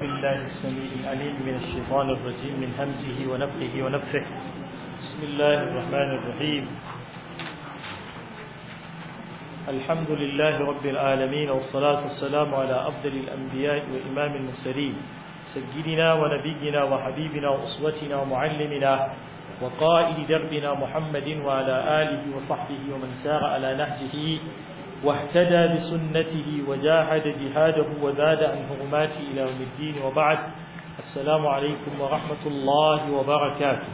بالله السميع العليم من الشيطان الرجيم من همزه ونفخه ونفخه بسم الله الرحمن الرحيم الحمد لله رب العالمين والصلاة والسلام على أفضل الأنبياء وإمام المرسلين سيدنا ونبينا وحبيبنا وأسوتنا ومعلمنا وقائد دربنا محمد وعلى آله وصحبه ومن سار على نهجه واهتدى بسنته وجاهد جهاده وزاد عن حرماته إلى يوم الدين وبعد السلام عليكم ورحمة الله وبركاته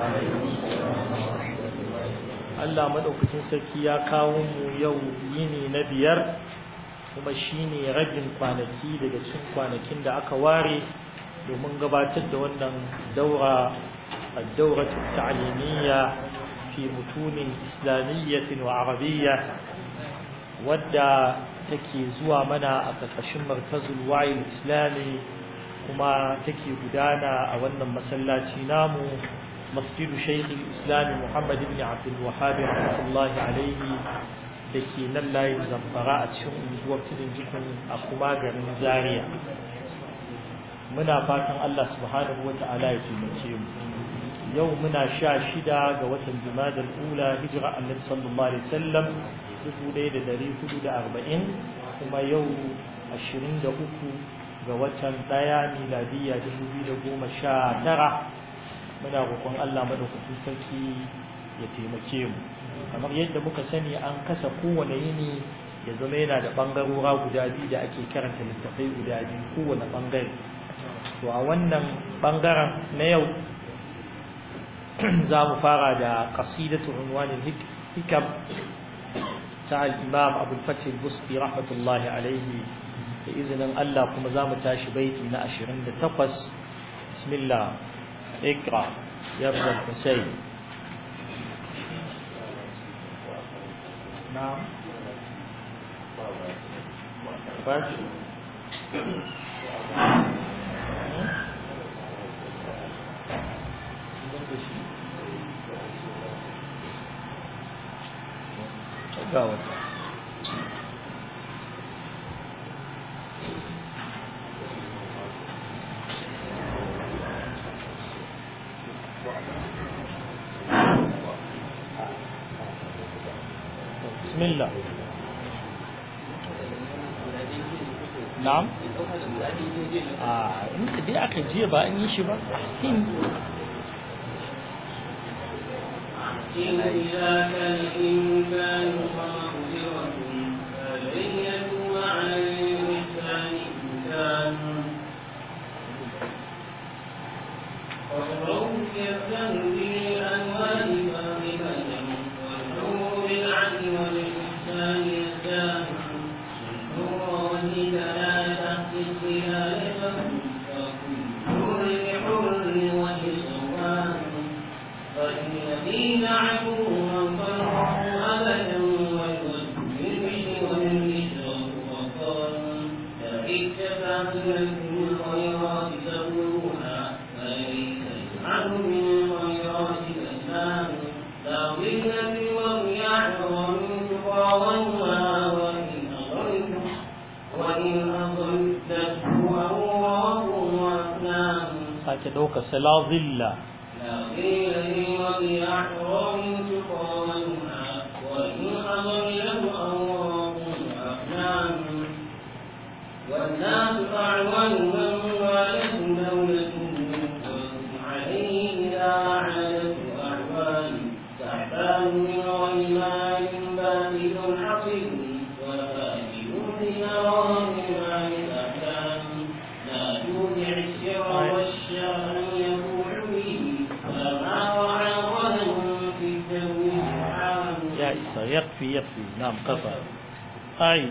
Allah madaukakin sarki ya kawo mu yau yini na biyar kuma shine ragin kwanaki daga cikin kwanakin da aka ware domin gabatar da wannan daura الدورة التعليمية في متون إسلامية وعربية ودى تكي زوا منا أقفشن مركز الوعي الإسلامي كما تكي بدانا أولنا مسلاتي نامو مسجد شيخ الإسلام محمد بن عبد الوهاب رحمة الله عليه دكي نلا يزنفراء تشون وقت جكم أقما غرين زاريا muna fatan Allah subhanahu wa ta'ala ya taimake mu yau muna sha shida ga watan jumadal ula hijira annabi sallallahu alaihi wasallam dubu ɗaya da dari hudu da arba'in kuma yau ashirin da uku ga watan ɗaya miladiyya dubu biyu da goma sha tara muna roƙon Allah madaukakin sarki ya taimake mu kamar yadda muka sani an kasa kowane yini ya zama yana da ɓangarora guda biyu da ake karanta littattafai guda biyu kowane ɓangare to a wannan ɓangaren na yau za mu fara da qasidatu unwanin hikam ta al-imam Abu al-Fath al-Busti rahmatullahi alayhi da izinin Allah kuma za mu tashi baiti na 28 bismillah ikra ya ibn Husayn na'am fashi ga wata بسم الله نعم آه انت دي aka jiya ba an yi shi ba ahsin إذا كان الإنسان مغفرة فليس مع الإنسان إنسان والروح يبدأ بالأنوار فاغبة والنور بالعدل والإحسان يزداد النور والهداية تحت الظلال فكل حر وجسوان فإن الذين عفوا وانفرحوا أبدا والبشر والبشر وقالوا لئن اتبعت لكم الخيرات تبلغها فليس يسعد من الخيرات الأسلام لا ظل والرياح ومن تقاضيها وإن أضلت وإن أضلته أوراق وأفلام sake ɗauka sala zilla لا قيل لي وبأحرام تقاومها وإن أضله أوراق وأفلام والناس أعون من والته دولته وهم عليه إذا عادته أعوان سحبان من غيمان بادل حصير وفاجر بنار مع الأحلام لا تودع السر والشأن يبوح به فما وعى غنم في الدو سبحان يا إسا يكفي يكفي نعم قطع أي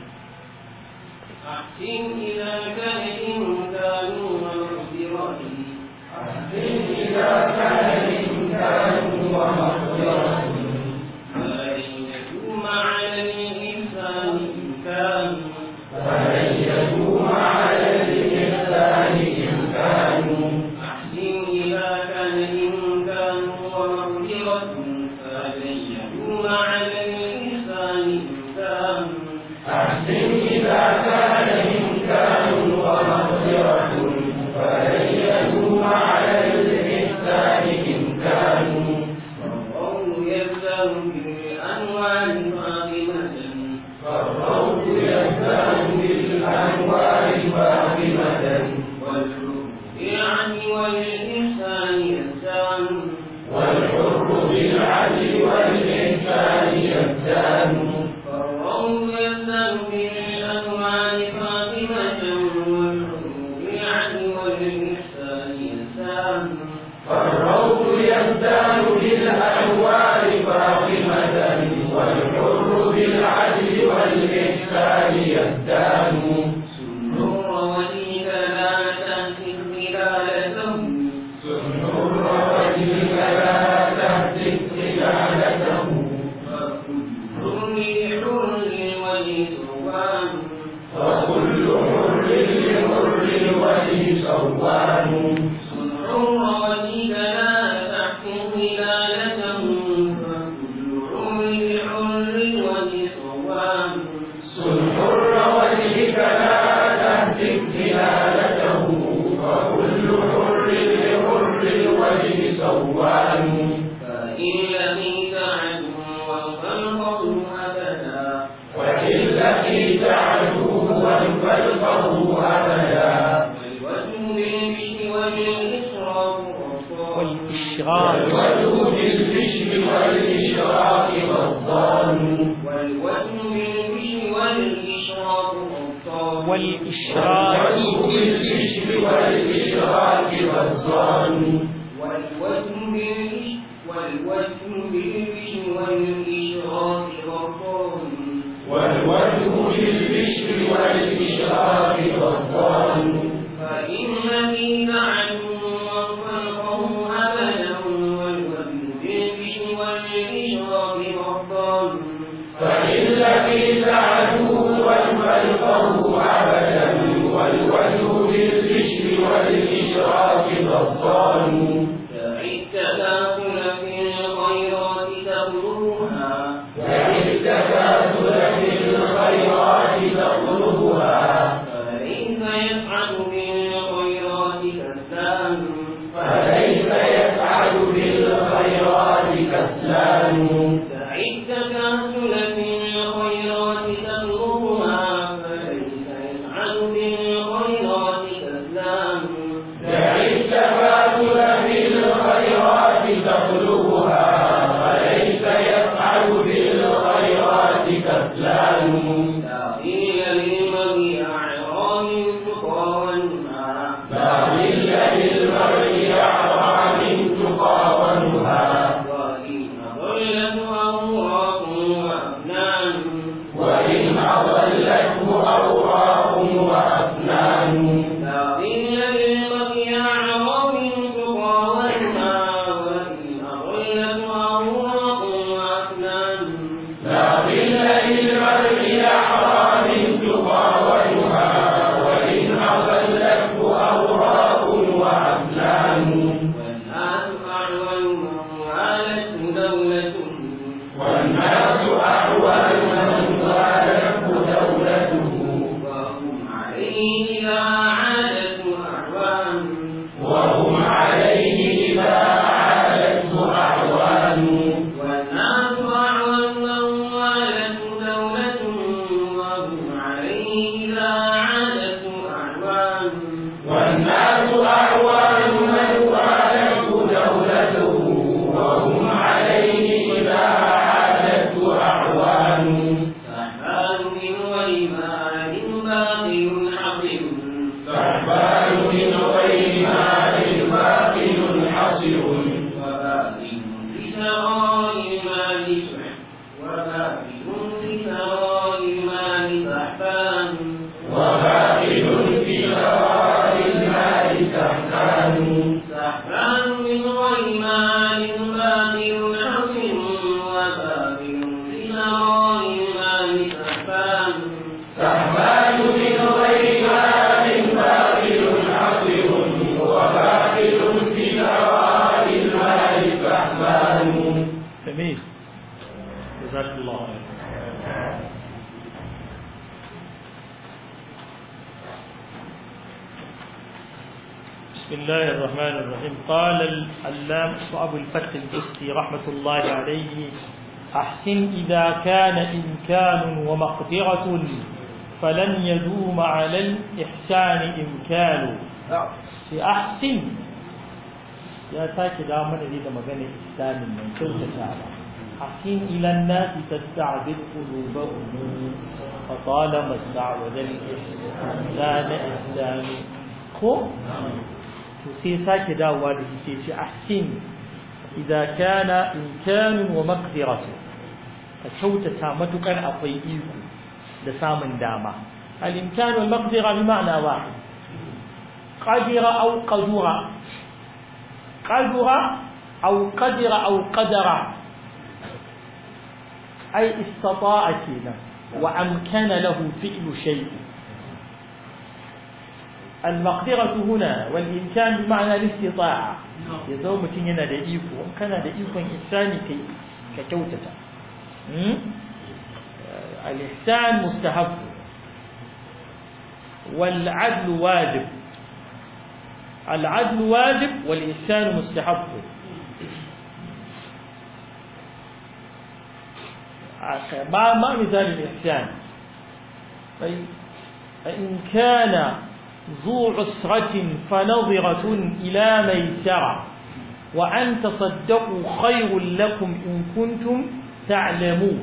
أحسن إذا كان الإنسان مغفرا أحسن إذا كان الإنسان مغفرا فلن يدوم على الإنسان إمكان فلن يدوم على الإنسان إمكان أحسن إذا كان الإنسان ومغفرة فلن يدوم على الإنسان إمكان أحسن إذا كان إمكان ومغفرة والإحسان يزدان فالروض يزدان بالأنوار فاطمة والحر بالعدل والإحسان يزدان سنور وليك لا تهتك خلالته سنور وجهك لا تهتك خلالته فكل حر ولسوان وكل حر لحر الوجه سوان سنور وليك لا تحكم خلالته فكل حر حر ولسوان سنحر وجهك لا تهتك خلالته وكل حر لحر الوجه سوان فإن لقيت عدوا فالقوا أبدا وإن لقيت عدوا فالقه أبدا والوجه بالبشر والإشراق غضبان والوجه بالبشر والإشراق غضبان والإشراق والوجه بالبشر والإشراق غضبان والوجه بالبشر والوجه بالبشر والإشراق غضبان والوجه بالبشر والإشراق غضبان فإن لقيت عدوا فالقه أبدا والوجه بالبشر والإشراق غضبان فإن لقيت عدوا فالقه أبدا والوجه بالبشر والإشراق غضبان دع التكاسل في الخيرات تبلغها دع التكاسل في الخيرات تطلبها فليس يفعل بالخيرات كسلان فليس يفعل بالخيرات كسلان دع التكاسل في الخيرات تبلغها فليس يسعد بالخيرات كسلان دع التكاسل في الخيرات تطلبها فليس يفعل بالخيرات كسلان لا قيل للمرء أعرام تقى والنهى لا ظل للمرء أعظم من تقاومها وإن ضلت أوراق وأفنان وإن أضلته أوراق وأفنان لا ظل للمرء أعرام تقى والنهى وإن ضلت أوراق وأفنان لا ظل للمرء أحرى من تقاومها وإن أضلته أوراق وأفنان والناس أعول من والته دولة والناس أحوال من ظالته دولته وهم عليه إذا عادت أعوان وهم عليه إذا عادته أعوان والناس أعول من والته دولة وهم عليه إذا عادت أعوان والناس أعوان من والته دولته وهم عليه إذا عادته أعوان سحبان من ويمان باطل حصن سحبان من غير مال باطل حصر وباطل بسراء المال سحب وباطل بسراء المال سحبان وباطل في ثراء المال سحبان سحبان من غير مال باطل حصن وباطل بسراء المال سحبان سحبان من غير مال باطل حصر وباطل في ثراء المال سحبان جميل جزاك الله خير بسم الله الرحمن الرحيم قال العلام أبو الفتح البستي رحمة الله عليه أحسن إذا كان إمكان ومقدرة فلن يدوم على الإحسان إمكان في أحسن ya sake da mana ne da magana islamin nan kyautatawa hakin ilan nasi tasta'bid qulubahum fa talama sta'wada al-ihsan ihsan ko to sai sake dawowa da shi ce ahsin idza kana imkanun wa maqdiratu ka kyautata matukar akwai iko da samun dama al-imkan wal maqdira bi ma'na wahid qadira aw qadura qadura aw qadira aw qadara ay istata'a kina wa amkana lahu fi'lu shay' المقدرة هنا والإمكان بمعنى الاستطاعة يزوم متين da iko in kana da ikon ihsani kai ka kyautata al-ihsan mustahab wal 'adl wajib al-'adl wajib wal ihsan mustahab ما ما مثال الإحسان فإن كان ذو عسرة فنظرة إلى ميسرة وأن تصدقوا خير لكم إن كنتم تعلمون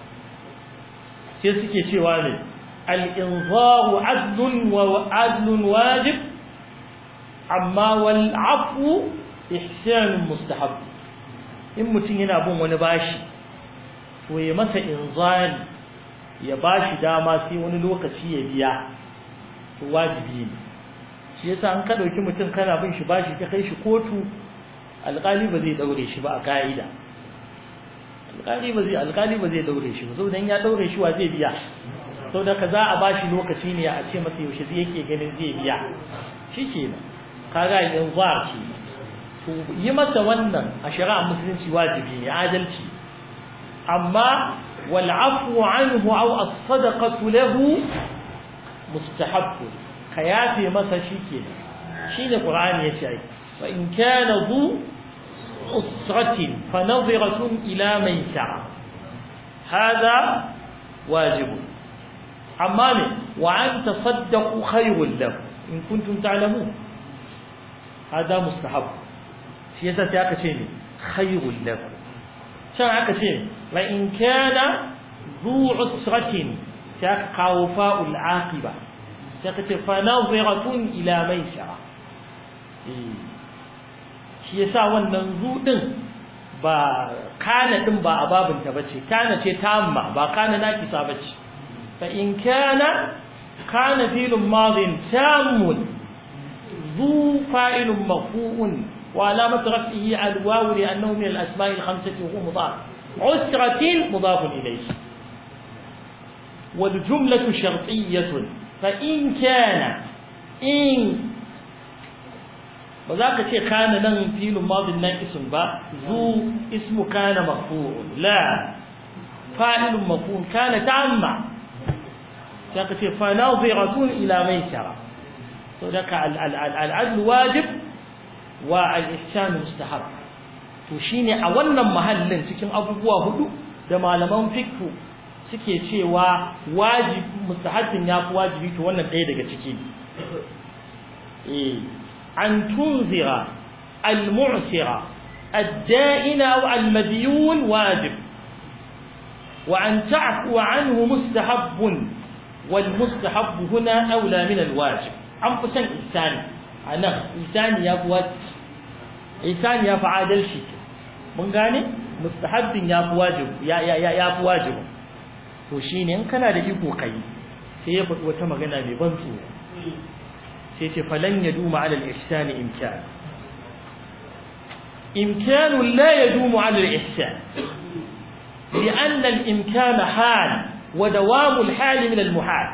سيسكي شوالي الإنظار عدل وعدل واجب أما والعفو إحسان مستحب in mutum yana bin wani bashi to ya masa inzari ya bashi dama sai wani lokaci ya biya to wajibi ne shi yasa an ka dauki mutum kana bin shi bashi ka kai shi kotu alƙali ba zai daure shi ba a ka'ida alƙali ba zai alƙali ba zai daure shi ba saboda in ya daure shi wa zai biya saboda ka za a bashi lokaci ne a ce masa yaushe zai yake ganin zai biya shikenan kaga yanzu ba ce to yi masa wannan a shari'a musulunci wajibi ne adalci amma wal afwu anhu aw as-sadaqatu lahu mustahabbu ka yafe masa shike shine qur'ani yace ai fa in kana zu usratin fa nadhiratun ila maysara hada wajib amma ne wa an tasaddaqu khayrun lakum in kuntum ta'lamun hada mustahab shi yasa sai aka ce ne khayrun lakum can aka ce la in kana zu usratin sai aka kawo fa'ul aqiba sai aka ce fa nadhiratun ila maisara shi yasa wannan zu din ba kana din ba ababinta bace kana ce tamma ba kana nakisa bace fa in kana kana filun madin tammun zu fa'ilun marfu'un wa alamatu raf'ihi al-wawu li annahu min al-asma'i al-khamsati wa huwa mudaf usratin mudaf ilayhi والجملة شرطية فإن كان إن وذاك شيء كان لن فيل ماض ناقص با ذو اسم كان مفعول لا فاعل مفعول كان تعمى ذاك شيء فناظرة إلى ميسرة وذاك العدل واجب والإحسان مستحب to shine a wannan mahallin cikin abubuwa hudu da malaman fiqh suke cewa wajib mustahabbin yafi wajibi to wannan ɗaya daga ciki eh an tunzira al-mu'sira ad-da'ina aw al-madyun wajib wa an ta'fu anhu mustahabbun wal mustahab huna aula min al-wajib an fi san ihsani anan ihsani yafi wajibi ihsani yafi adalci mun gane mustahabbin yafi wajibi ya ya yafi wajibi to shine in kana da iko kai sai ya faɗi wata magana mai ban tsoro sai ce falan yaduma ala al-ihsan imkan imkan la yadumu ala al-ihsan لأن الإمكان حال ودوام الحال من المحال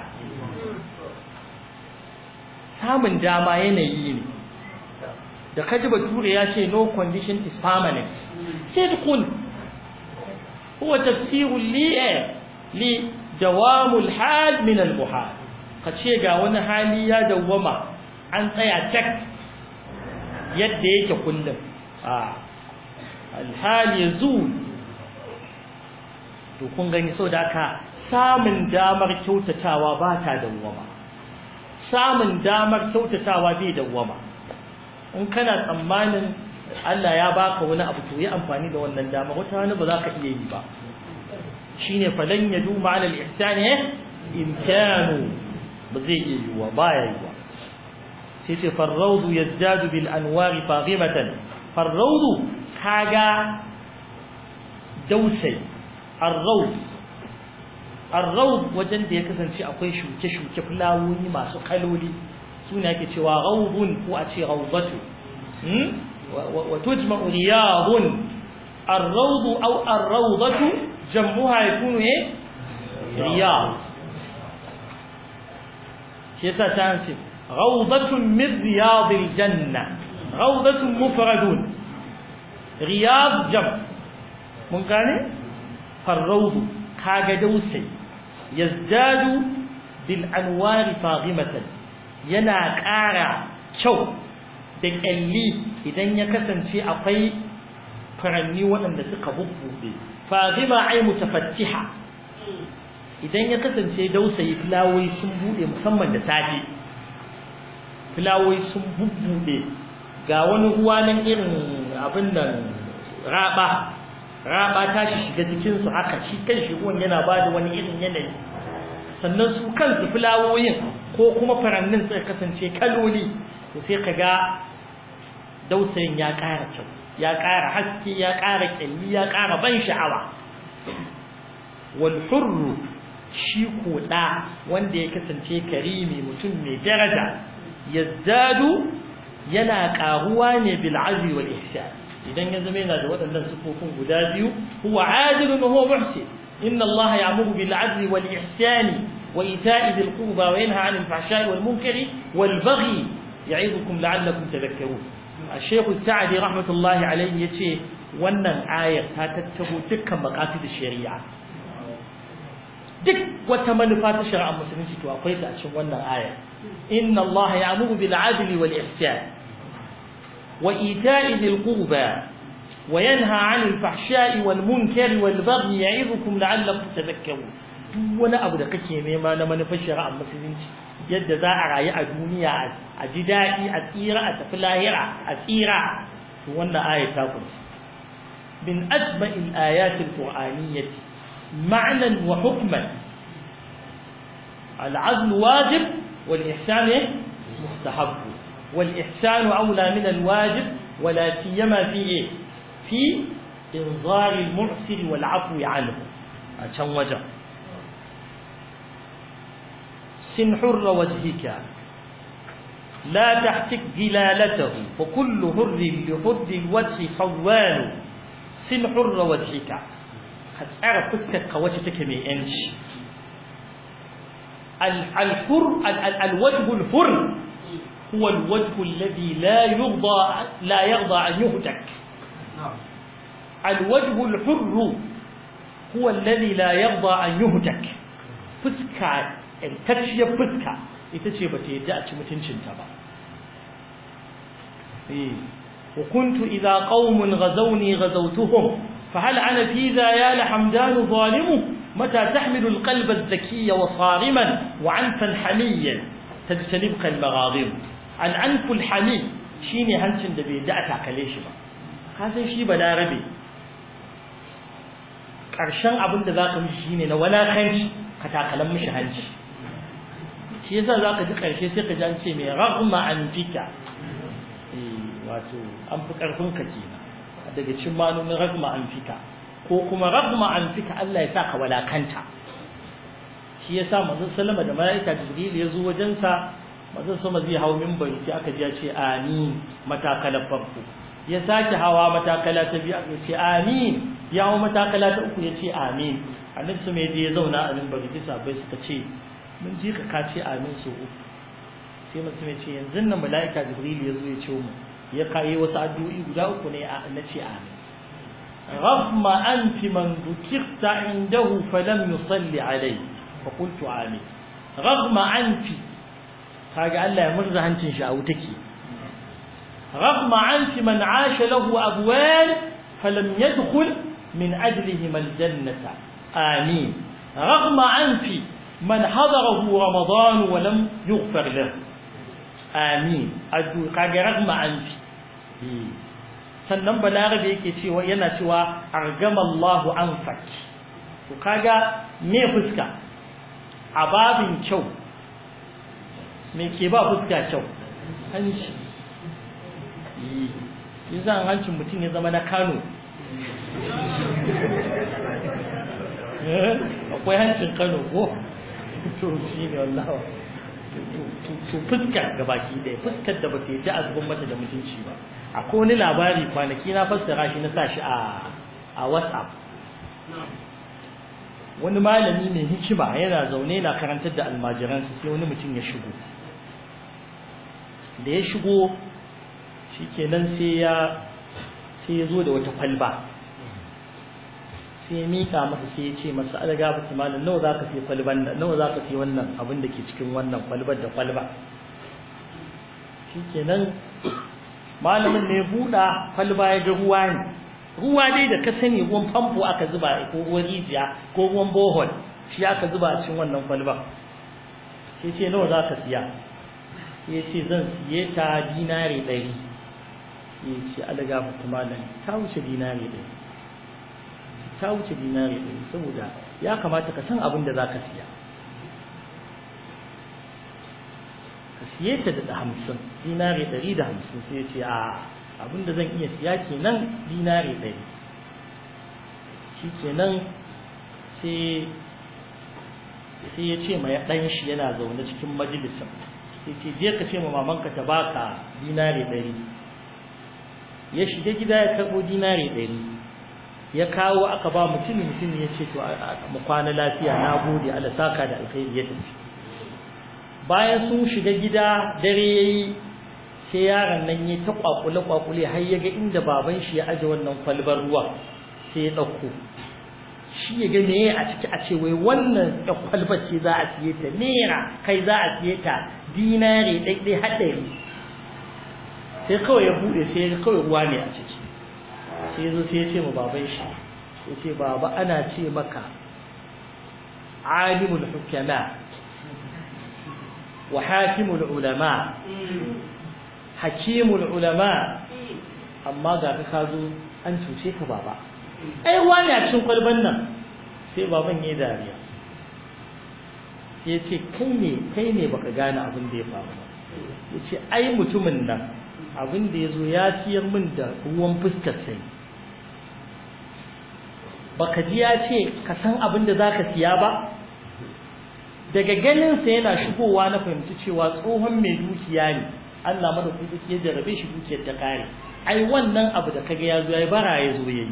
samun dama yanayi ne da kaji bature ya ce no condition is permanent sidqun huwa tafsirun li li dawamul hal min al muhal kace ga wani hali ya dawwama an tsaya cak yadda yake kullum a al hal yazul to kun gani saboda haka samun damar kyautatawa ba ta dawwama samun damar kyautatawa bai dawwama in kana tsammanin Allah ya baka wani abu to yi amfani da wannan dama wata wani ba za ka iya yi ba shine falan yadu ma'al al-ihsan imkanu ba zai iya yiwa baya yiwa sai ce farrawdu yazdadu bil anwari faghimatan farrawdu kaga dausai arrawd arrawd wajen da ya kasance akwai shuke-shuke fulawoyi masu kaloli suna ake cewa rawdun ko a ce rawdatu wa tujma'u riyadun الروض أو الروضة جمعها يكون إيه رياض شيسا تانسي روضة من رياض الجنة روضة مفرد رياض جمع من قال فالروض كاغدوسي يزداد بالأنوار فاغمة ينا قارع شو da kyalli idan ya kasance akwai furanni waɗanda suka bubbuɗe fazima ai mutafattiha idan ya kasance dausayi filawoyi sun buɗe musamman da safe filawoyi sun bubbuɗe ga wani ruwa nan irin abin nan raba raba ta shiga cikin su haka shi kan shi ruwan yana ba da wani irin yanayi sannan su kansu filawoyin ko kuma furannin suka kasance kaloli to sai ka ga dausayin ya ƙara kyau ya ƙara haske ya ƙara ƙyalli ya ƙara ban sha'awa wal hurru shi koɗa wanda ya kasance karimi mutum mai daraja yazdadu yana ƙaruwa ne bil azmi wal ihsan idan ya zama yana da waɗannan sifofin guda biyu huwa adilun wa huwa muhsin inna allaha ya'muru bil adli wal ihsani wa ita'i dhil qurba wa yanha 'anil fahsha'i wal munkari wal baghi ya'idukum la'allakum tadhakkarun الشيخ السعدي رحمة الله عليه يتي wannan ayar ta tattabo dukkan maqasid shari'a duk wata manufa ta shari'ar musulunci to akwai ta a cikin wannan ayar inna allaha ya'muru bil 'adli wal ihsan wa ita'i dhil qurba wa yanha 'anil fahsha'i wal munkari wal baghi ya'idukum la'allakum tadhakkarun duk wani abu da kake nema na manufar shari'ar musulunci yadda za a rayu a duniya a ji daɗi a tsira a tafi lahira a tsira to wannan aya ta kunsa min ajma'il ayatil qur'aniyyati ma'nan wa hukman العدل واجب والإحسان مستحب والإحسان أولى من الواجب ولا سيما في في إنظار المعسر والعفو عنه عشان وجه سن حر وجهك لا تحتك دلالته فكل هر لحر الوجه صوان سن حر وجهك هتعرف فكك وجهك من انش الحر الوجه الحر هو الوجه الذي لا يرضى لا يرضى ان يهتك الوجه الحر هو الذي لا يرضى ان يهتك فسكا intacciyar fuska ita ce bata yadda a ci mutuncinta ba وكنت إذا قوم غزوني غزوتهم فهل أنا في ذا يا لحمدان ظالم متى تحمل القلب الذكي وصارما وعنفا حميا تجتنبك المغاضب العنف الحمي شيني هنشن دبي دعتا كليش با هذا شي بلا ربي ƙarshen abin da za ka mishi shine na walakanci ka takalan mishi hanci shi yasa za ka ji ƙarshe sai ka ji an ce mai ragma an fika wato an fi ƙarfin ka kenan daga cikin manomin ragma an fika ko kuma ragma an fika Allah ya sa ka walakanta shi yasa manzon sallama da malaika jibril ya zo wajen sa manzon sama zai hawo minbari sai aka ji ya ce amin matakalar farko ya sake hawa matakala ta biyu aka ce amin ya hawo matakala ta uku ya ce amin annabi su mai je ya zauna a minbari sai sabai suka ce mun ji ka ka ce amin so uku sai mutum ya ce yanzu nan mala'ika jibril ya zo ya ce mu ya kai wasu addu'o'i guda uku ne na ce amin رغم أنف من ذكرت عنده فلم يصلي عليه فقلت آمين رغم أنف kaga Allah ya murza hancin shi a wuta ke رغم أنف من عاش له أبوال فلم يدخل من أجلهم الجنة آمين رغم أنف من حضره رمضان ولم يغفر له آمين أدو kaga رغم أنف sannan balarabe yake cewa yana cewa argamallahu anfak to kaga me fuska a babin kyau me ke ba fuska kyau hanci yasa hancin mutum ya zama na Kano akwai hancin Kano ko to shi ne wallahi to fuskar ga baki ɗaya fuskar da ba ta yi a zuban mata da mutunci ba akwai wani labari kwanaki na fassara shi na sa shi a a whatsapp wani malami mai hikima yana zaune na karantar da almajiransa sai wani mutum ya shigo da ya shigo shikenan sai ya sai ya zo da wata kwalba sai ya mika masa sai ya ce masa alaga ba malam nawa zaka sai kwalban nan nawa zaka sai wannan abin da ke cikin wannan kwalbar da kwalba shikenan malamin ne buɗa kwalba ya ga ruwa ne ruwa dai da ka sani ruwan famfo aka zuba ko ruwan rijiya ko ruwan bohol shi aka zuba a cikin wannan kwalba sai ce nawa zaka siya sai ya ce zan siye ta dinari ɗari ya ce alaga ba malam ta wuce dinari ɗari ta wuce dinari ɗari saboda ya kamata ka san abin da za ka siya ka siye ta da hamsin dinari ɗari da hamsin sai ya ce a abin da zan iya siya kenan dinari ɗari shi kenan sai sai ya ce mai ɗan shi yana zaune cikin majalisin sai ce je ka ce ma mamanka ta baka dinari ɗari ya shiga gida ya karɓo dinari ɗari ya kawo aka ba mutum mutum ya ce to mu kwana lafiya na gode Allah saka da alkhairi ya tafi bayan sun shiga gida dare yayi sai yaron nan ya ta kwakule kwakule har ya ga inda baban shi ya aje wannan kwalbar ruwa sai ya dauko shi ya ga meye a ciki a ce wai wannan ya kwalbar ce za a siye ta naira kai za a siye ta dinare ɗaiɗai haɗari sai kawai ya buɗe sai ya kawai ruwa ne a ciki sai ya zo sai ya ce ma baban shi ya ce baba ana ce maka alimul hukama wa hakimul ulama hakimul ulama amma ga ka zo an cuce ka baba ai wani a cikin kwalban nan sai baban ya dariya sai ya ce kai ne kai ne baka gane abin da ya faru ba ya ce ai mutumin nan abin da ya zo ya siyar min da ruwan fuskar sai baka ji ya ce ka san abin da zaka siya ba daga ganin sa yana shigowa na fahimci cewa tsohon mai dukiya ne Allah madaukaki ya jarabe shi dukiyar ta kare ai wannan abu da kaga ya zo yayi bara ya zo yayi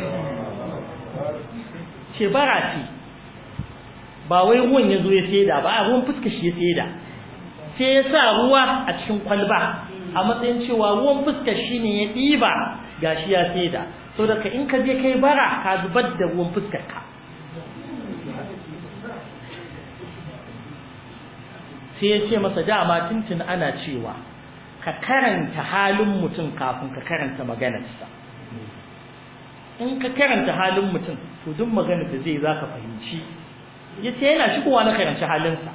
ce bara ce ba wai ruwan ya zo ya saida ba a ruwan fuska shi ya saida sai ya sa ruwa a cikin kwalba a matsayin cewa ruwan fuska shi ne ya ɗiba gashi ya saida so daga in ka je kai bara ka zubar da ruwan fuskar ka sai ya ce masa dama tuntun ana cewa ka karanta halin mutum kafin ka karanta maganarsa in ka karanta halin mutum to duk maganar da zai za ka fahimci ya ce yana shigowa na karanci halinsa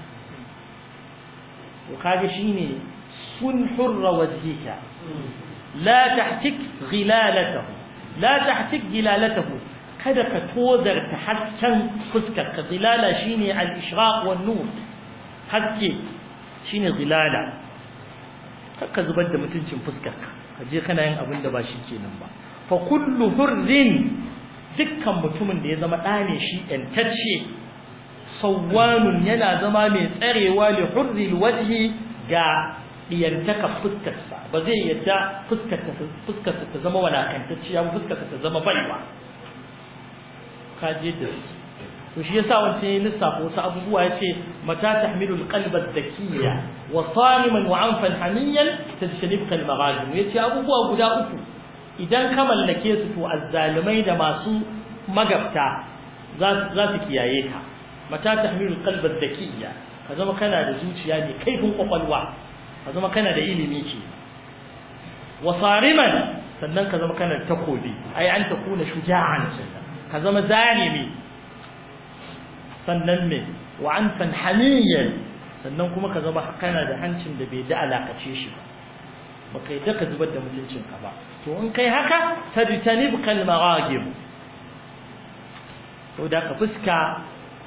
to kaga shine sun hurra wajhika la tahtik ghilalatahu la tahtik ghilalatahu kada ka tozarta hasken fuskar ka zilala shine al-ishraq wan nur haske shine zilala ka zubar da mutuncin fuskar ka ka je kana yin abin da ba shi kenan ba fa kullu hurrin dukkan mutumin da ya zama ɗane shi ƴantacce sawwanun yana zama mai tsarewa li hurril wajhi ga diyantaka fuskarsa ba zai yadda fuskarsa fuskarsa ta zama walakantacciya ba fuskarsa ta zama baiwa ka je da su to shi yasa wancan ya lissafa wasu abubuwa ya ce mata tahmilu alqalba dhakiyya wa saliman wa anfan hamiyan tajtanibka almaghazim ya ce abubuwa guda uku idan ka mallake su to azzalimai da masu magabta za su kiyaye ka mata tahmilu alqalba dhakiyya ka zama kana da zuciya mai kaifin kwakwalwa ka zama kana da ilimi ke wa sariman sannan ka zama kana da takobi ai an takuna shuja'an ka zama zalimi sannan me wa anfan hamiyan sannan kuma ka zama kana da hancin da bai da alakace shi ba baka yi ka zubar da mutuncin ka ba to in kai haka tajtanib kal maghagib da ka fuska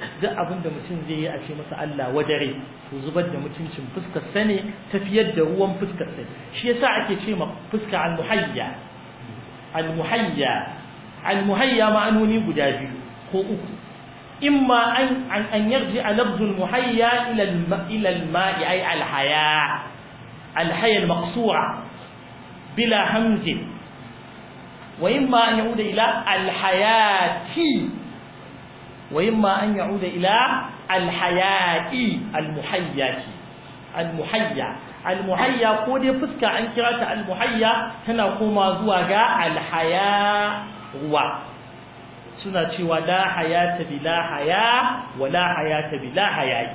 duk abin da mutum zai yi a ce masa Allah wadare to zubar da mutuncin fuskar sa ne tafiyar da ruwan fuskar sa shi yasa ake ce ma fuska al-muhayya al-muhayya al-muhayya ma'anoni guda biyu ko uku imma an an yarji lafzu al-muhayya ila ila al-ma'i ay al-haya al-haya al-maqsura bila hamzin وإما أن يعود إلى الحياة وإما أن يعود إلى الحياة المحياة المحيا المحيا قد فسك عن كرات المحيا تنقوم زواجا الحياة هو suna cewa la hayata bila haya wa la hayata bila hayayi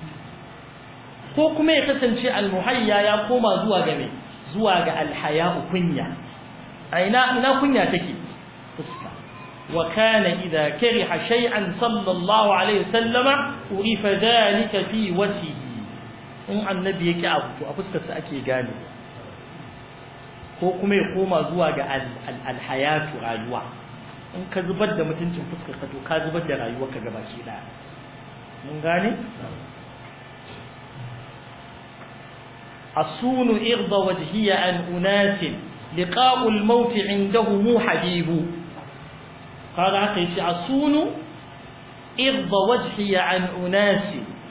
ko kuma ya kasance almuhayya ya koma zuwa ga me zuwa ga alhaya kunya aina ina kunya take fuska wa kana idha kariha shay'an sallallahu alaihi wasallama urifa dhalika fi wajhihi in annabi yake abu to a fuskar sa ake gane ko kuma ya koma zuwa ga alhayatu rayuwa in ka zubar da mutuncin fuskar ka to ka zubar da rayuwar ka gabaki daya mun gane asunu irda wajhiya an unasin لقاء الموت عنده حبيب قال عقيش أصون إرض وجهي عن أناس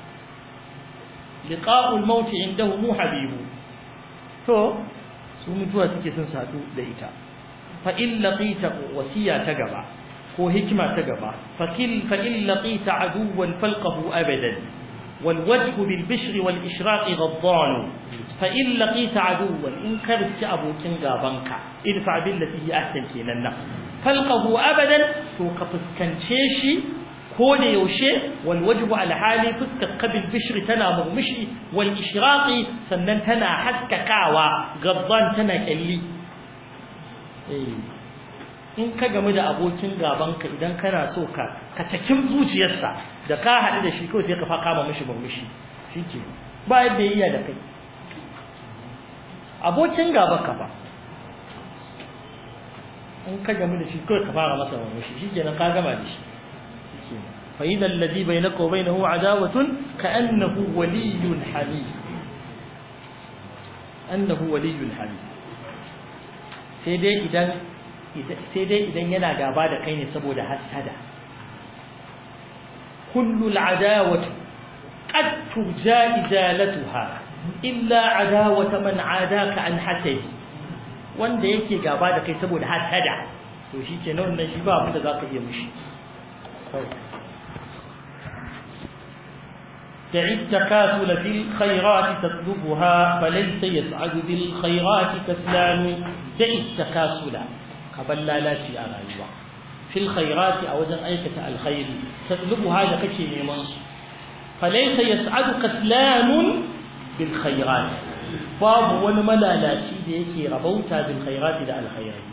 لقاء الموت عنده حبيب تو سومتوا suke sun sadu da ita fa in laqita wasiya ta gaba ko hikima ta gaba fa kil fa in laqita aduwan falqahu abadan والوجه بالبشر والإشراق غضان فإن لقيت عدوا إن كرت أبو كنغا بنكا ادفع بالتي هي أحسن كينا فلقه أبدا توقف كنشيشي كون يوشي والوجه على حالي فسك قبل بشر تنا مغمشي والإشراق سنن تنا حسك كاوا غضان تنا كلي إيه. in ka gamu da abokin gabanka idan kana so ka ka takin zuciyarsa da ka haɗu da shi kawai sai ka fa kama mishi murmushi shike ba yadda ya iya da kai abokin gaba ka ba in ka gamu da shi kawai ka fara masa murmushi shikenan ka gama da shi shikenan fa idan alladhi bainaka wa bainahu adawatun ka annahu waliyyun hamid annahu waliyyun hamid sai dai idan sai dai idan yana gaba da kai ne saboda hasada kullu al'adawati qad turja izalatuha illa adawata man adaka an hasadi wanda yake gaba da kai saboda hasada to shikenan wannan shi ba abin da zaka iya mishi دع التكاسل في الخيرات تطلبها فليس يسعد بالخيرات كسلان دع التكاسل kaban lalaci a rayuwa fil khairati a wajen aikata alkhairi tatlubuha da kake neman su falaysa yas'adu kaslanun bil khairat babu wani malalaci da yake rabauta bil khairati da alkhairi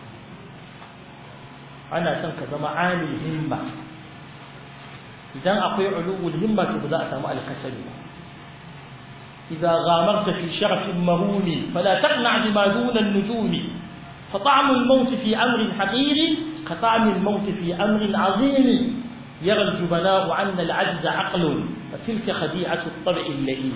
ana son ka zama amil himma idan akwai ulul himma to ba za a samu alkasali ba إذا غامرت في شرف مهول فلا تقنع بما دون النجوم فطعم الموت في أمر حقير كطعم الموت في أمر عظيم يرى الجبناء عنا العجز عقل وتلك خديعة الطبع اللئيم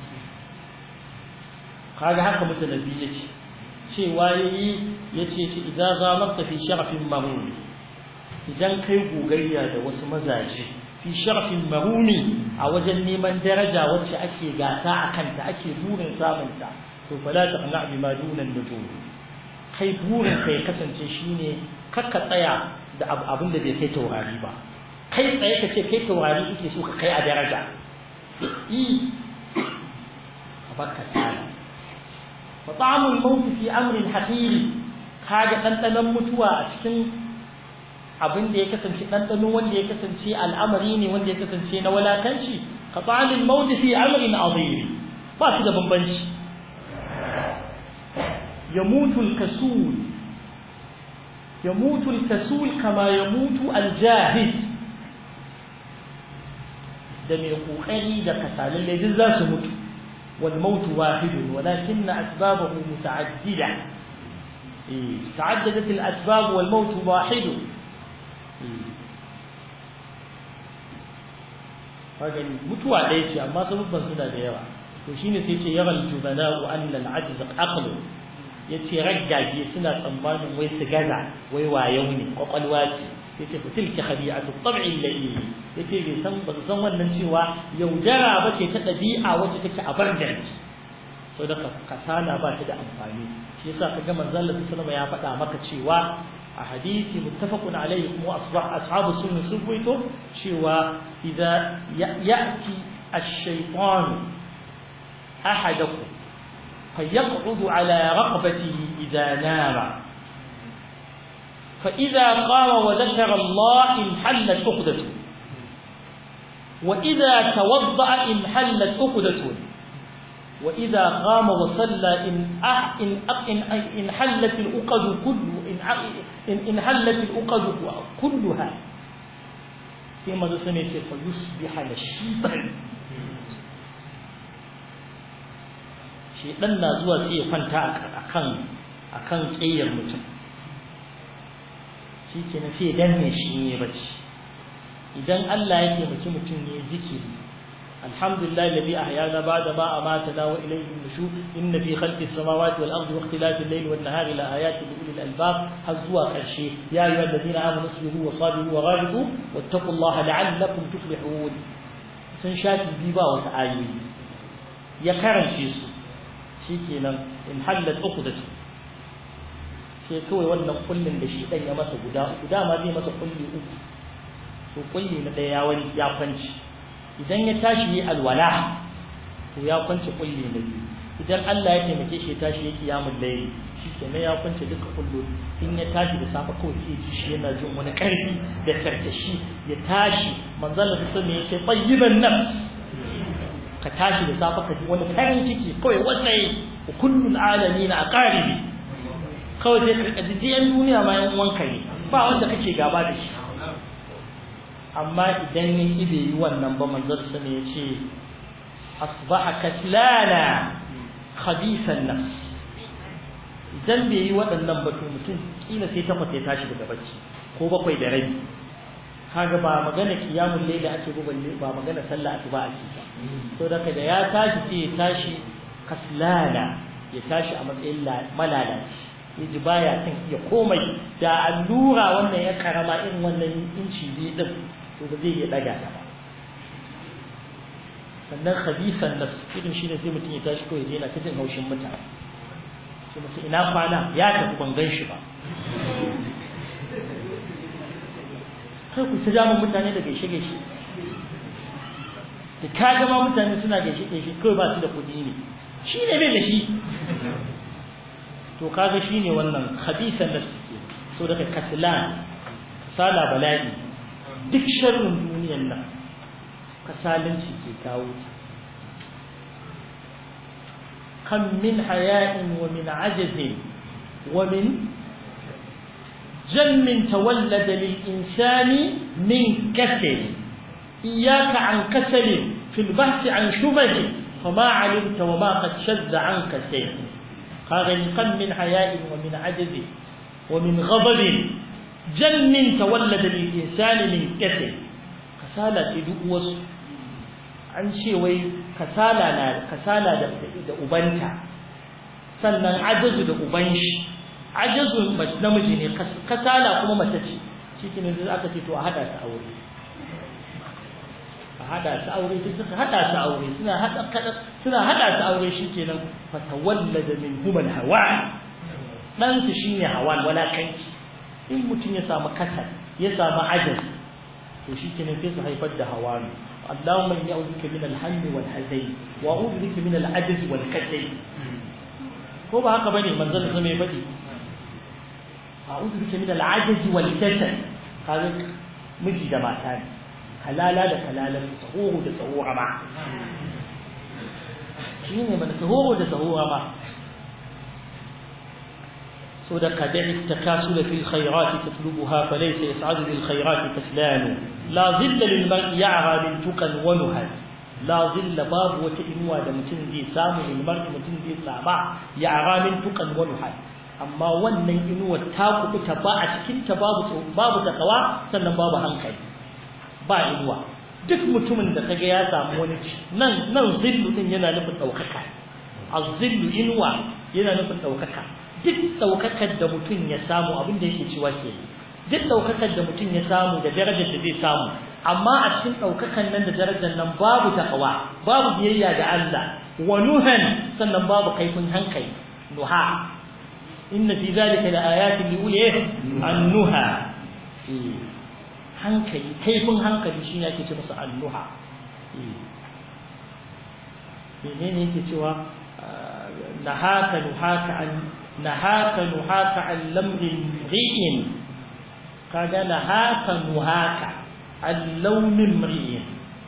قال هكا متنبي شيء وايي yace ce idan zamarta fi sharafin mahuni idan kai gogayya da wasu mazaje fi sharafin mahuni a wajen neman daraja wacce ake gasa a kanta ake burin samunta to fala taqna bima duna nujum kai burin kai kasance shine kakka tsaya da abin da bai kai taurari ba kai tsaye ka ce kai taurari kake so ka kai a daraja i a baka tsara fa ta'amul maut fi amrin haqiri kaga dandanan mutuwa a cikin abin da ya kasance dandano wanda ya kasance al'amari ne wanda ya kasance na walakanci ka ta'amul maut fi amrin azim ba su da bambanci يموت الكسول يموت الكسول كما يموت الجاهد da mai kokari da kasalalle duk za su mutu wal mautu wahidun walakin asbabahu muta'addida eh ta'addadat al asbab wal maut wahid kaga mutuwa ɗaya ce amma sabubban suna da yawa to shine sai ce yaral jubana'u anna al-ajz aqlu yace raggage suna tsammanin wai su gaza wai wayau ne kwakwalwa ce yace fa tilka khabi'atu tab'i alladhi yace bai san ba san wannan cewa yaudara bace ta dabi'a wacce take a barjar sau da kasala ba ta da amfani shi yasa kaga manzon Allah sallallahu ya faɗa maka cewa a hadisi muttafaqun alayhi kuma asbah ashabu sunna sun ruwaito cewa idza ya'ti ash-shaytan ahadakum فيقعد على رقبته إذا نام فإذا قام وذكر الله انحلت عقدته وإذا توضأ انحلت عقدته وإذا قام وصلى إن أح إن إن انحلت العقد كل إن إن انحلت العقد كلها كما سمعت فيصبح نشيطا shedan na zuwa sai ya kwanta akan akan tsayar mutum shi ke na sai danne shi ne bacci idan Allah ya taimaki mutum ne zikiri alhamdulillah alladhi ahyana ba'da ma amatana wa ilayhi an-nushur inna fi khalqis samawati wal ardi wa ikhtilafil layli wan nahari la ayatin li ulil albab har zuwa karshe ya ayyuhal ladina amanu sabiru wa sabiru wa ghalibu wattaqullaha la'allakum tuflihun sun shafi bi ba wasu ayoyi ya karance su shikenan in hallat uqdatu sai kawai wannan kullin da shi dan ya masa guda uku dama zai masa kulli uku to kulli na daya ya wani ya kwanci idan ya tashi yi alwala to ya kwanci kulli na biyu idan Allah ya taimake shi ya tashi yake ya mullayi shikenan ya kwanci duka kullu in ya tashi da safa kawai sai ji shi yana jin wani karfi da karkashi ya tashi manzon Allah sai ya ce tayyiban nafs ka tashi da safa ka ji wani farin ciki kawai wannan kullul alamin a qaribi kawai sai ka ji yan duniya ma yan uwanka ne ba wanda kake gaba da shi amma idan ya ki bai yi wannan ba manzon sa ne yace asbaha kaslana khabithan nafs idan bai yi waɗannan ba to mutum kila sai takwas ya tashi daga bacci ko bakwai da rabi kaga ba magana kiyamul layli ake ba balle ba magana sallah ake ba ake ba so da da ya tashi sai ya tashi kaslala ya tashi a matsayin malalaci yaji baya kan iya komai da allura wannan ya karama irin wannan inci biyu din to ba zai iya daga ta ba sannan khabisan nafs irin shine sai mutum ya tashi kawai yana ta jin haushin mutane sai musu ina kwana ya tafi ban gan shi ba kai ku ta jama mutane da gaishe gaishe da ka gama mutane suna gaishe gaishe kawai ba su da kuɗi ne shi ne bai da shi to kaga shi ne wannan hadisan da suke so daga kaslan sala bala'i duk sharrin duniyan nan kasalanci ke kawo ta kan min haya'in wa min ajazin wa min جم تولد للإنسان من كسل إياك عن كسل في البحث عن شبه فما علمت وما قد شذ عنك سير قاغنقا من حياء ومن عجز ومن غضب جم تولد للإنسان من كسل كسالة دؤوس an ce wai kasala na kasala da da ubanta sannan ajazu da uban shi ajazu namiji ne kasala kuma mace ce cikin da aka ce to a hada su aure a hada su aure sai suka hada su aure suna hada suna hada su aure shikenan fatawallada minhum alhawa dan su shine hawan wala kanki in mutum ya samu kasal ya samu ajaz to shikenan sai su haifar da hawani اللهم اني اعوذ بك من الهم والحزن واعوذ بك من العجز والكسل ko ba haka bane manzon sa mai fadi a'udhu bika min al-'ajz wal kasal kaga miji da mata ne halala da halalan sahuru da sahura ma shine man sahuru da sahura ma so da kadai takasul fi al-khayrat tatlubuha falaysa yas'adu bil khayrat kaslan la dhilla lil mar'i ya'ra min tuqan wa nuhal la dhilla babu wata inuwa da mutum zai samu lil mar'i mutum zai sama ya'ra min tuqan wa nuhal amma wannan inuwar ta kubuta ba a cikin ta babu babu takawa sannan babu hankali ba inuwa duk mutumin da kaga ya samu wani ci nan nan zillu din yana nufin daukaka az-zillu inwa yana nufin daukaka duk daukakar da mutum ya samu abin da yake cewa ke duk daukakar da mutum ya samu da darajar da zai samu amma a cikin daukakan nan da darajar nan babu takawa babu biyayya ga Allah wa nuhan sannan babu kaifin hankali nuha inna fi zalika la ayatin li ulil an-nuha hankali kaifin hankali shine ake ce masa an-nuha menene yake cewa nahaka nuhaka an nahaka nuhaka an lamrin ri'in kaga nahaka nuhaka an launin ri'in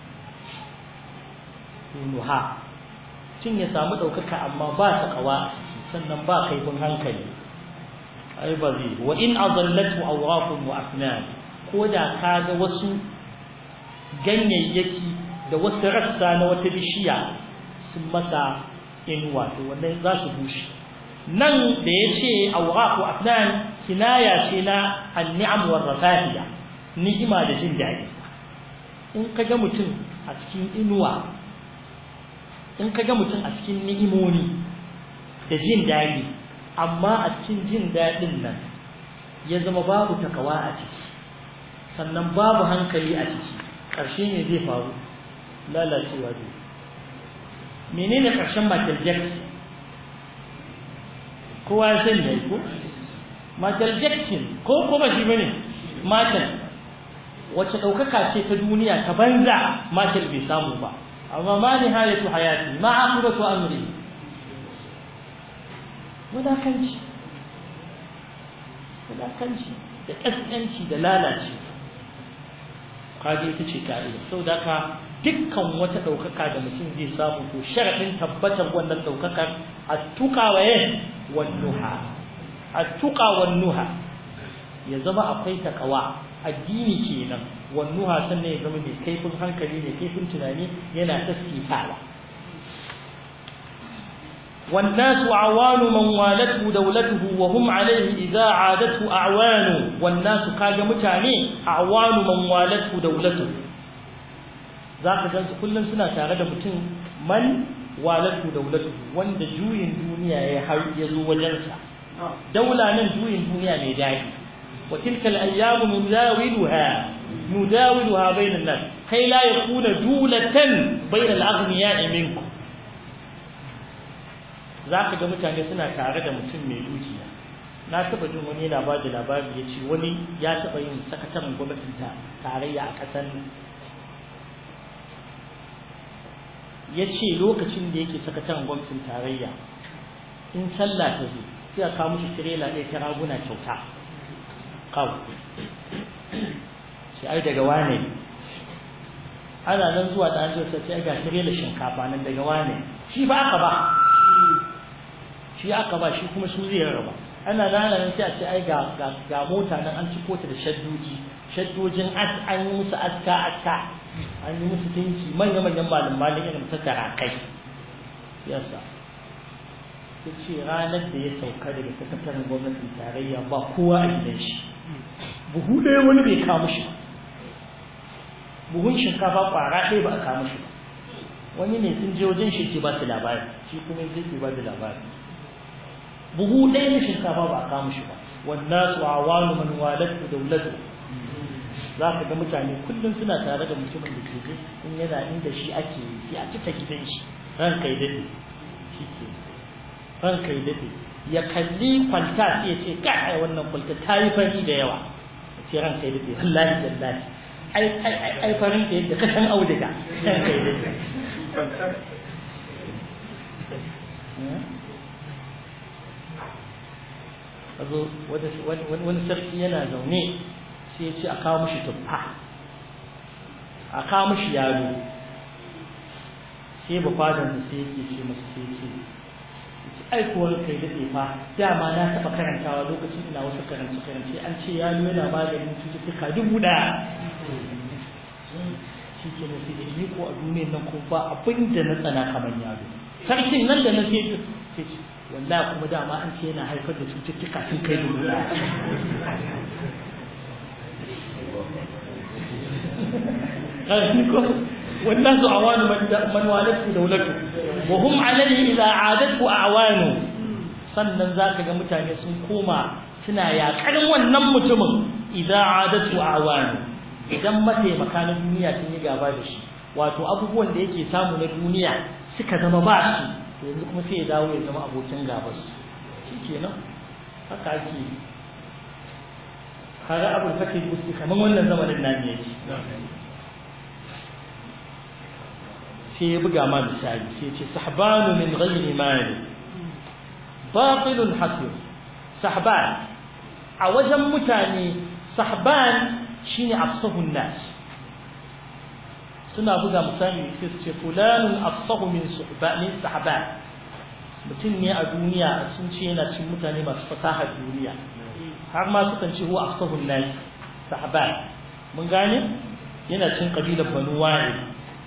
nuha cin ya samu ɗaukaka amma ba ta kawa sannan ba kaifin hankali ai ba zai wa in azallatu awraqun wa afnan ko da kaga wasu ganyayyaki da wasu rassa na wata bishiya sun masa inuwa to wannan za su bushe nan da ya ce awraqu afnan kinaya ce na an-ni'am war rafahiya ni'ima da jin daɗi in kaga mutum a cikin inuwa in ka ga mutum a cikin ni'imoni da jin daɗi amma a cikin jin daɗin nan ya zama babu takawa a ciki sannan babu hankali a ciki ƙarshe ne zai faru lalacewa zai menene ƙarshen Michael Jackson kowa ya sani ne ko Michael Jackson ko ko ba shi bane Michael wacce ɗaukaka ce ta duniya ta banza Michael bai samu ba amma ma nihayatu hayati ma aqibatu amri wadakanci wadakanci da kaskanci da lalace kaje ita ce ka'ida saboda ka dukkan wata daukaka da mutum zai samu to sharadin tabbatar wannan daukakar at-tuqa wa wan-nuha at-tuqa wan-nuha ya zama akwai takawa addini kenan wannuha sannan ya zama mai kaifin hankali mai kaifin tunani yana tasfitawa والناس أعوان من والته دولته وهم عليه إذا عادته أعوان والناس كاجا متاني أعوان من والته دولته ذاك جنس كل سنة تارد متن من والته دولته وند جوين دنيا يزو وجنسا دولة من جوين دنيا ميداعي وتلك الأيام نداولها نداولها بين الناس كي لا يكون دولة بين الأغنياء منكم zaka ga mutane suna tare da mutum mai dukiya na taba jin wani yana bada labari ya ce wani ya taba yin sakataren gwamnatin tarayya a ƙasar ya ce lokacin da yake sakataren gwamnatin tarayya in sallah ta zo sai a kawo mishi tirela ɗaya ta raguna kyauta kawo shi ai daga wane ana nan zuwa da an zo sai ga tirela shinkafa nan daga wane shi ba aka ba shi aka ba shi kuma su zai raba ana nan nan sai a ce ai ga ga mota nan an ciko ta da shaddoji shaddojin as an yi musu aska aska an yi musu dinki manya manyan malum malin irin ta tarakai yasa ya ce ranar da ya sauka daga sakataren gwamnatin tarayya ba kowa a gidan shi buhu ɗaya wani bai kawo shi buhun shinkafa ƙwara ɗaya ba a kawo shi ba wani ne sun je wajen shi ke ba su labari shi kuma zai ke ba da labari buhu ɗaya na shinkafa ba a kawo shi ba wannan su awanu man walatu daulatu za ka ga mutane kullum suna tare da mutumin da ke in yana inda shi ake yi a cika gidan shi ran kai dade shi ke ran kai dade ya kalli kwalta sai ya ce kai wannan kwalta ta yi fari da yawa ya ce ran kai dade wallahi wallahi ai ai ai farin da yadda ka san auduga ran kai dade Azo wani sarki yana zaune sai ya ce a kawo mishi tuffa a kawo mishi yaro sai ba fadan sai yake ce masa sai ce ai kuwa kai daɗe fa dama na taɓa karantawa lokacin ina wasu karance karance an ce yalo yana maganin cututtuka dubu ɗaya shi ke na sai ni ko a duniyar nan ko ba abin da na tsana kamar yaro sarkin nan da na sai ce wallahi kuma dama an ce yana haifar da cututtuka sun kai dubu ɗaya والناس أعوان من من والته دولته وهم عليه إذا عادته أعوانه sannan za ka ga mutane sun koma suna yaƙar wannan mutumin idan adatu a awani idan mataimaka na duniya sun yi gaba da shi wato abubuwan da yake samu na duniya suka zama ba su to yanzu kuma sai ya dawo ya zama abokin gabas shi kenan haka ake yi kaga abul fakir musu kamar wannan zamanin nan ne sai ya buga ma misali sai ce sahbanu min ghairi mali batilun hasir sahban a wajen mutane sahban shine afsahun nas suna buga misali sai su ce fulanun afsahu min suhbanin sahban mutum ne a duniya sun ce yana cin mutane masu fasahar duniya har ma sukan ce huwa afsahun nas sahban mun gane yana cin kabilar banu wa'id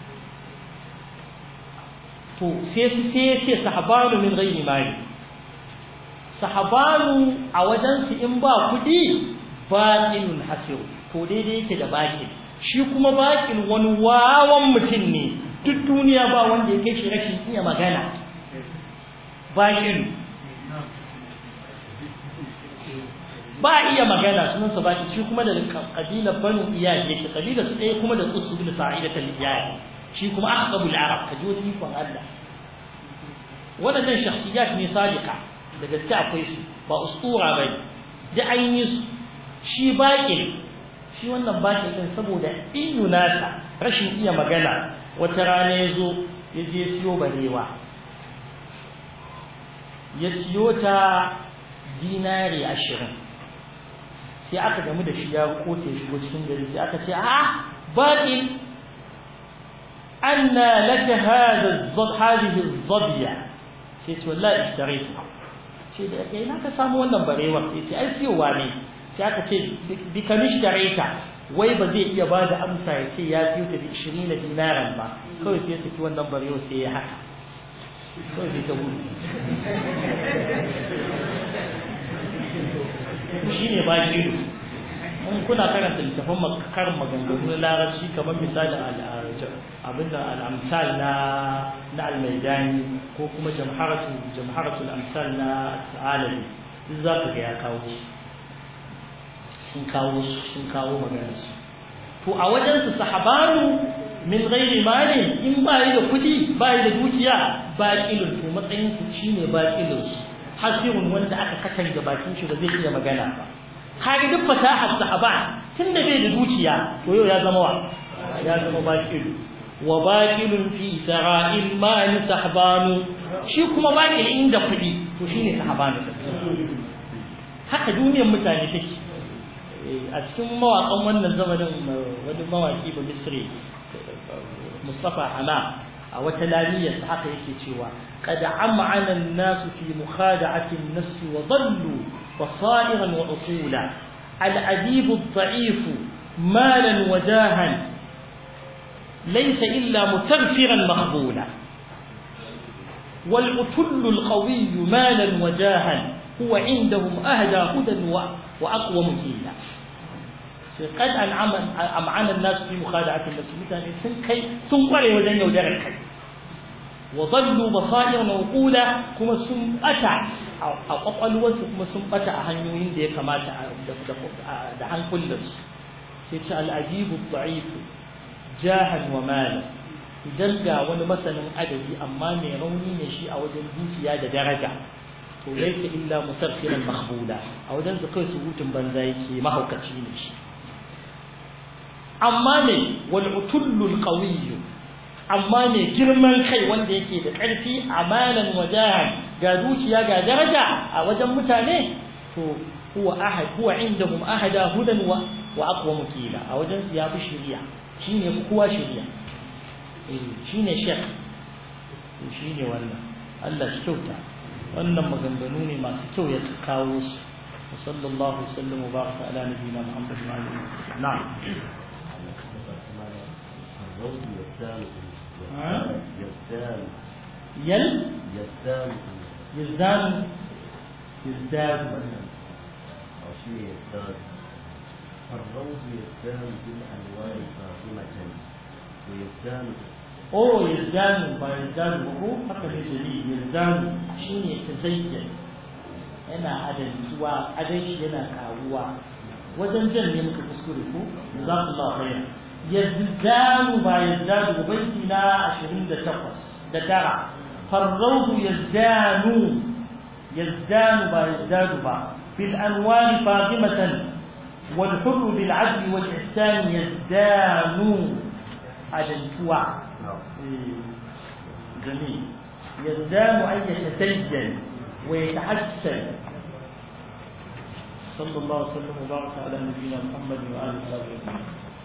to sai su sai ya ce sahabanu min ghairi mali sahabanu a wajen su in ba kudi baqilun hasir to daidai yake da baqil shi kuma baqil wani wawan mutum ne duk duniya ba wanda ya kai shi rashin iya magana baqil ba iya magana sunan sa baqil shi kuma da kabilar banu iyad yake kabilar su ɗaya kuma da usul sa'idatul iyad shi kuma aqrabul arab kaji wani ikon Allah wadannan shakhsiyat ne sadiqa da gaske akwai su ba ustura bai da an yi su shi baƙin shi wannan baƙin din saboda inu nasa rashin iya magana wata rana ya zo ya je siyo barewa ya siyo ta dinari ashirin sai aka gamu da shi ya kote shigo cikin gari sai aka ce a baƙin أن لك هذا الضب هذه الظبية قلت والله اشتريتها sai da kai na ka samu wannan barewar sai ce ai siyowa ne sai aka ce bi ka mishtareta wai ba zai iya ba da amsa ya ce ya siyo ta da 20 dinaran ba kawai sai saki wannan barewar sai ya haka kawai sai ta gudu shi ne ba shi in kuna karanta littafin karin maganganu na larabci kamar misalin abinda al'amsal na na almaidani ko kuma jamharatu jamharatu al'amsal na ta'alabi duk za ka ga ya kawo sun kawo sun kawo magana su to a wajen su sahabanu min ghairi mali in ba yi da kudi ba yi da dukiya baqilun to matsayin su shine baqilun su hasirun wanda aka katanga bakin shi ba zai iya magana ba kage duk fasahar sahaba tun da bai da dukiya to yau ya zama wa ya zama baqil wa baqilun fi sara'il mal sahbanu shi kuma baqil inda kudi to shine sahabanu haka duniyar mutane take a cikin mawaƙan wannan zamanin wani mawaƙi ba misri mustafa hana a wata laliyar haka yake cewa qad am'ana an-nas fi mukhada'ati an-nafs wa dhallu basairan wa uqula al-adib ad-da'if malan wa jahan laysa illa mutaghfiran maqbula والعتل القوي مالا وجاها هو عندهم أهدى هدى وأقوم كيلا قد أنعم أمعن الناس في مخادعة النفس مثلا سن كي سن قري وزن يودر الكي وظلوا بصائر وقولا كما سن أتع أو أقل وانس كما سن أتع هنيوين دي كما دعان كل سيتش الأديب الضعيف جاها ومالا idan ga wani masanin adabi amma mai rauni ne shi a wajen dukiya da daraja to laysa illa musarfiran mahbuda a wajen su kai surutun banza yake mahaukaci ne shi amma ne wal utullul qawiyyu amma ne girman kai wanda yake da ƙarfi amanan wajahan ga dukiya ga daraja a wajen mutane to huwa ahad huwa indahum ahada hudan wa wa aqwa mukila a wajen su yafi shari'a shine kowa shari'a shine shek shine wannan Allah shi kyauta wannan maganganu ne masu kyau ya kawo su sallallahu sallam wa baraka ala nabiyina muhammad wa alihi wasallam na'am يل يزدان يزدان يزداد أو شيء يزداد الروض يزدان بالألوان فاطمة ويزدان oh yazdanu ba yazdanu ba ko haka ne jali yazdanu shine tazayyan yana adantuwa adan shi yana karuwa wajen jan ne muka kuskure ko jazakallahu khairan yazdanu ba yazdanu ba baiti na 28 da tara farrawdu yazdanu yazdanu ba yazdanu ba fil anwar fadimatan wal hurr bil adl wal ihsan yazdanu adantuwa جميل يزدان أن يتسجل ويتحسن صلى الله وسلم وبارك على نبينا محمد وآله وصحبه أجمعين